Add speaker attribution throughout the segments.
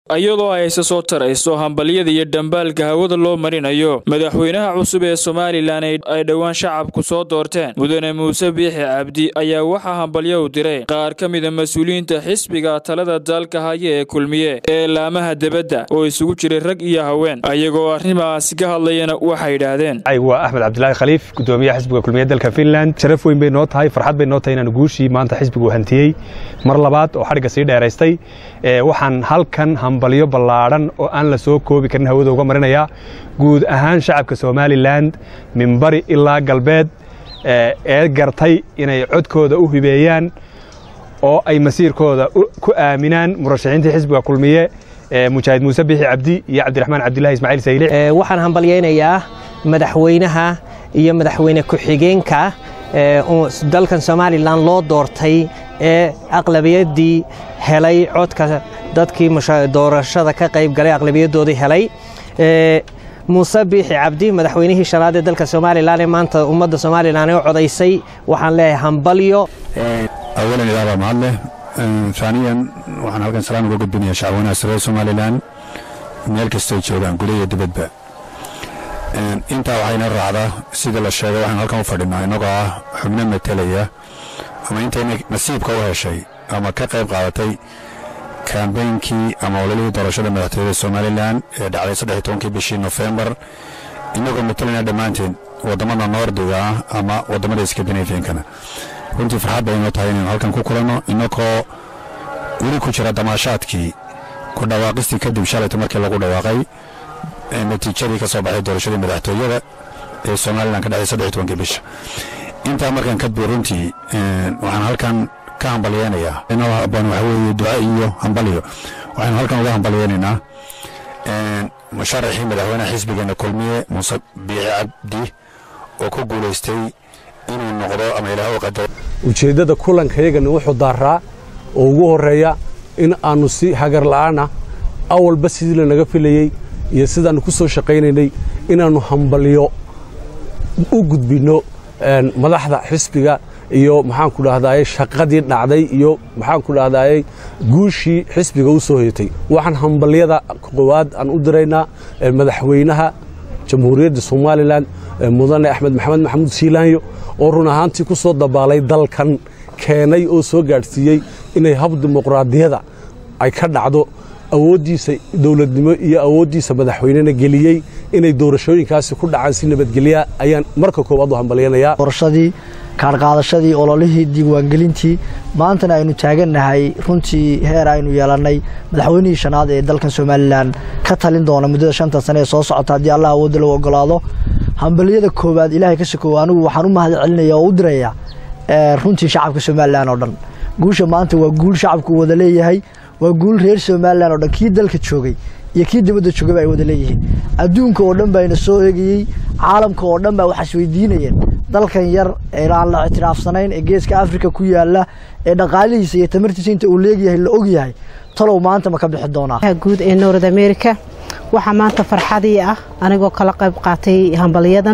Speaker 1: iyadoo ay isa soo tarayso hambalyada iyo dhambaalka hawada loo marinayo madaxweynaha cusub ee somalilan ay dhowaan shacabku soo doorteen mudane muuse biixi cabdi ayaa waxaa hambalyo u diray qaar ka mida mas-uuliyiinta xisbiga talada dalka haya ee kulmiye ee laamaha debadda oo isugu jiray rag iyo haween ayagoo arrimaasi ka hadlayana waxay yidhaahdeen
Speaker 2: waa axmed cabdilaahi khaliif gudoomiyaha xisbiga kulmiye dalka finland sharaf weyn bay noo tahay farxad bay noo tahay inaan guushii maanta xisbigu hantiyey mar labaad oo xadhigga sii dheeraystay waxaan halkan hambalyo ballaadhan oo aan la soo koobi karin hawada uga marinayaa guud ahaan shacabka somalilan min bari ilaa galbeed ee gartay inay codkooda u hibeeyaan oo ay masiirkooda ku aaminaan murashaxiintii xisbiga kulmiye mujaahid muuse biixi cabdi iyo cabdiraxmaan cabdillahi ismaaciil sayle
Speaker 3: waxaan hambalyaynayaa madaxweynaha iyo madaxweyne ku-xigeenka dalkan somalilan loo doortay ee aqlabiyaddii helay codka dadkii doorashada ka qayb galay aqlabiyadoodii helay muuse biixi cabdi madaxweynihii shanaad ee dalka somalilan ee maanta ummadda somalilan ee codaysay waxaan leeyahay hambalyo
Speaker 4: awalan ilaabaa mahadleh taaniyan waxaan halkan salaan uga gudbinayaa shacwanaha sare somalilan meel kastay joogaan guda iyo dibadba intaa waxayna raacdaa sida la sheegay waxaan halkan u fadhinaa innagoo ah xubno matelaya ama intayna nasiibka u heshay ama ka qayb qaadatay kambeynkii ama ololihii doorashada madaxtooyada somalilan ee dhacday saddex tobankii bishii nofembar innagoo matalayna dhammaanteen waddamada noordiga ah ama waddamada skandinafiankana runtii farxad bay inoo tahay inaynu halkan ku kulanno innagoo weli ku jira damaashaadkii ku dhawaaqistii kadib shalayta markii lagu dhawaaqay natiijadii ka soo baxay doorashadii madaxtooyada ee somalilan ka dhacday saddex tobankii bisha intaa markaan ka buur runtii waxaan halkan ka hambalyeynayaa baan waxa weeye duca iyo hambalyo waxaynu halkan uga hambalyeynaynaa musharaxii madaxweynaha xisbigeena kulmiye muuse biixi cabdi oo ku guulaystay inuu noqdo ama ilaah u qadaro
Speaker 5: ujeeddada kulankayagana wuxuu daaraa oo ugu horreeya in aannu si hagar la'aana awalba sidii lanaga filayey iyo sidaannu ku soo shaqaynaynay inaannu hambalyo u gudbinno madaxda xisbiga iyo maxaanku dhahdaayey shaqadii dhacday iyo maxaanku dhahdaayey guushii xisbiga u soo hoyatay waxaan hambalyada koowaad aan u diraynaa madaxweynaha jamhuuriyadda somalilan mudane axmed maxamed maxamuud siilaanyo oo run ahaantii ku soo dabaalay dalkan keenay oo soo gaadhsiiyey inay hab dimuqraadiyada ay ka dhacdo awooddiisa dowladnimo iyo awooddiisa madaxweynena geliyey inay doorashooyinkaasi ku dhacaan si nabadgelya ayaan marka koowaad u hambalyanayaa
Speaker 6: doorashadii kaarqaadashadii ololihii diiwaangelintii maantana aynu taagannahay runtii heer aynu yeelannay madaxweynihii shanaad ee dalkan somalilan ka talin doona muddada shanta sane ee soo socota haddii allah awoodda lagu ogolaado hambaliyada koowaad ilaahay ka sokow anigu waxaan u mahad celinaya oo u diraya runtii shacabka somalilan oo dhan guusha maanta waa guul shacabku wada leeyahay waa guul reer somalilan oo dhan kii dalka joogay iyo kii dibadda joogayba ay wada leeyihiin adduunka oo dhan bayna soo eegayey caalamka oo dhan baa waxaas weydiinayeen dalkan yar ee aan la ictiraafsanayn ee geeska afrika ku yaala ee dhaqaalihiisa iyo tamartiisa inta uu leegyahay la ogyahay talow maanta ma ka bixi doonaa
Speaker 7: guud ee north america waxaa maanta farxadii ah anigoo kala qayb qaatay hambalyadan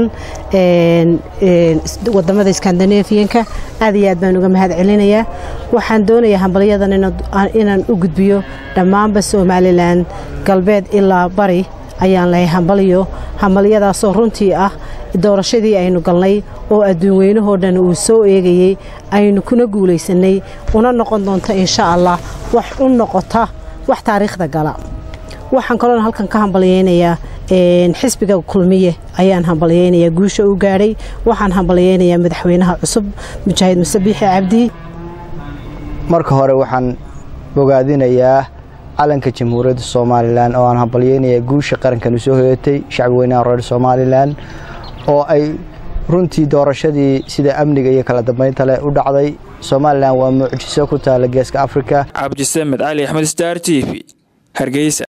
Speaker 7: wadamada skandinafiyanka aad iyo aad baan uga mahad celinayaa waxaan doonayaa hambalyadan inaan u gudbiyo dhammaanba somalilan galbeed ilaa bari ayaan lahay hambalyo hambalyadaasoo runtii ah doorashadii aynu galnay oo adduun weynahoo dhan uu soo eegayey aynu kuna guulaysanay una noqon doonto insha allah wax u noqota wax taariikhda gala waxaan kaloona halkan ka hambalyeynayaa xisbiga kulmiye ayaan hambalyeynayaa guusha u gaadhay waxaan hambalyeynayaa madaxweynaha cusub mujaahid muse biixi cabdi
Speaker 6: marka hore waxaan bogaadinayaa calanka jamhuuriyadda somalilan oo aan hambalyeynayaa guusha qarankan u soo hoyatay shacbi weynaha reer somalilan oo ay runtii doorashadii sida amniga iyo kala dambaynta leh u dhacday somalilan waa mucjiso ku taala geeska afrika
Speaker 1: cabdisamed cali axmed star t v hargeysa